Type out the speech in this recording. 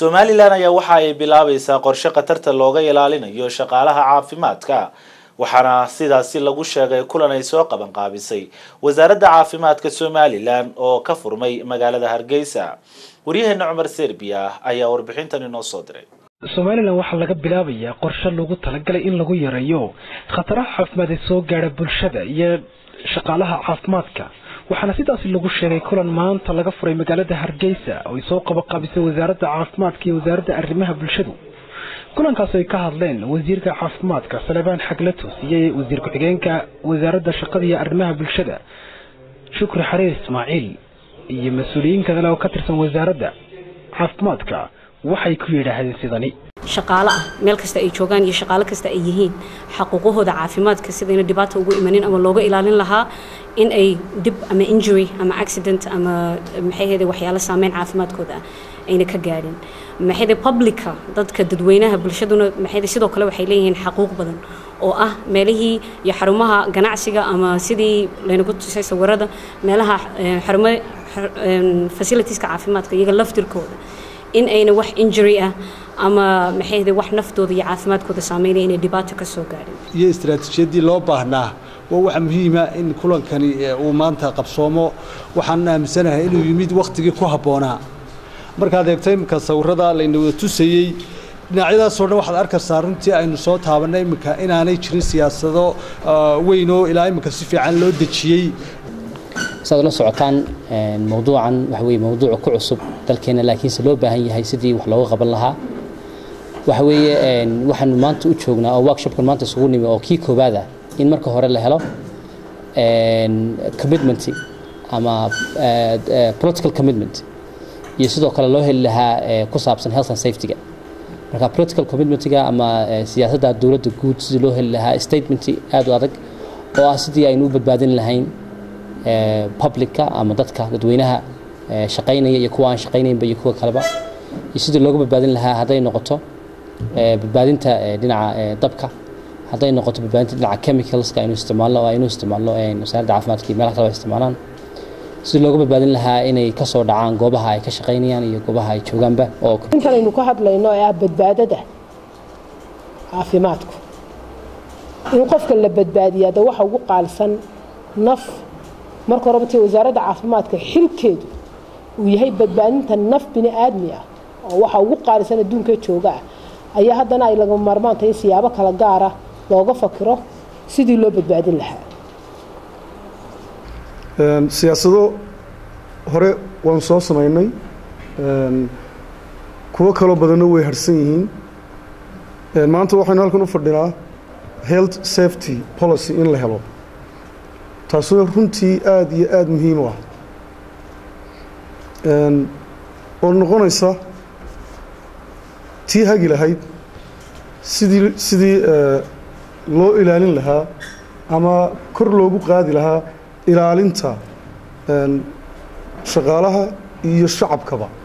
somalilan ayaa waxa ay bilaabaysaa qorshe khatarta looga ilaalinayo shaqaalaha caafimaadka waxaana sidaasi lagu sheegay kulan ay soo qaban qaabisay wasaaradda caafimaadka somalilan oo ka furmay magaalada hargeysa waryaheena cumar serbiya ayaa warbixintan inoo soo diray somalilan waxaa laga bilaabayaa qorshe lagu talagalay in lagu yareeyo khataraha caafimaad ee soo gaadha bulshada iyo shaqaalaha caafimaadka waxaana sidaasi lagu sheegay kulan maanta laga furay magaalada hargeysa oo ay soo qabaqaabisay wasaaradda caafimaadka iyo wasaaradda arrimaha bulshadu kulankaas ay ka hadleen wasiirka caafimaadka salebaan xaglatus iyo wasiir ku-xigeenka wasaaradda shaqada iyo arrimaha bulshada shukri xariir ismaaciil iyo mas-uuliyiin kale oo ka tirsan wasaaradda caafimaadka waxay ku yidhaahdeen sidani shaqaale ah meel kasta ay joogaan iyo shaqaale kasta ay yihiin xaquuqahooda caafimaadka sidayna dhibaata ugu imanin ama looga ilaalin lahaa in ay dib ama injury ama accident ama maxayhede waxyaalo saameyn caafimaadkooda ah ayna ka gaadhin maxayde publica dadka dadweynaha bulshaduna maxayde sidoo kale waxay leeyihiin xaquuq badan oo ah meelihii iyo xarumaha ganacsiga ama sidii laynagu tusay sawirada meelaha xarumo facilitieska caafimaadka iyaga laftirkooda in ayna wax injury ah ama maxayde wax naftooda iyo caafimaadkooda saameynaya inay dhibaato ka soo gaadhin iyo istaraatiijiyadii loo baahnaa waa waxa muhiima in kulankani uu maanta qabsoomo waxaan aaminsanahay inuu yimid wakhtigii ku habboonaa markaad eegto iminka sawirada layna wada tusayey dhinacyadaasoo dhan waxaad arkaysaa runtii aynu soo taabannay iminka inaanay jirin siyaasado weynoo ilaa iminka si fiican loo dejiyey saad la socotaan mawduucan waxa weye mawduuca ku cusub dalkeena laakiinse loo baahan yahay sidii wax looga qaban lahaa waxa weeye waxaanu maanta u joognaa oo workshopkan maanta isugu nimi oo kii koowaad ah in marka hore la helo commitment ama political commitment iyo sidoo kale loo heli lahaa ku saabsan health and safety-ga marka political commitment-ga ama siyaasadda dowladda guud sidii loo heli lahaa statement aad u adag oo ah sidii aynu u badbaadin lahayn publica ama dadka dadweynaha shaqaynaya iyo kuwa aan shaqaynaynba iyo kuwa kaleba iyo sidii looga badbaadin lahaa hadday noqoto badbaadinta dhinaca dabka hadday noqoto badbaadinta dhinaca chemicalska aynu isticmaalno oo aynu isticmaalno wasaaradda caafimaadka iyo meelaha kale ay isticmaalaan sidii looga badbaadin lahaa inay ka soo dhacaan goobaha ay ka shaqaynayaan iyo goobaha ay joogaanba oo intan aynu ka hadlayno ee ah badbaadada caafimaadku in qofka la badbaadiyaa de waxa ugu qaalisan naf marka horeba tii wasaaradda caafimaadka xilkeedu uu yahay badbaadinta naf bini aadmi ah oo waxa ugu qaalisan adduunka jooga ah ayaa haddana ay laga maarmaantay in siyaabo kala gaara looga fakiro sidii loo badbaadin lahaa siyaasado hore waanu soo samaynay kuwo kaloo badanna way harsan yihiin maanta waxaynu halkan u fadhinaa health safety policy in la helo taasuna runtii aada iyo aada muhiim u ah oo noqonaysa tii hagi lahayd sidii sidii loo ilaalin lahaa ama kor loogu qaadi lahaa ilaalinta shaqaalaha iyo shacabkaba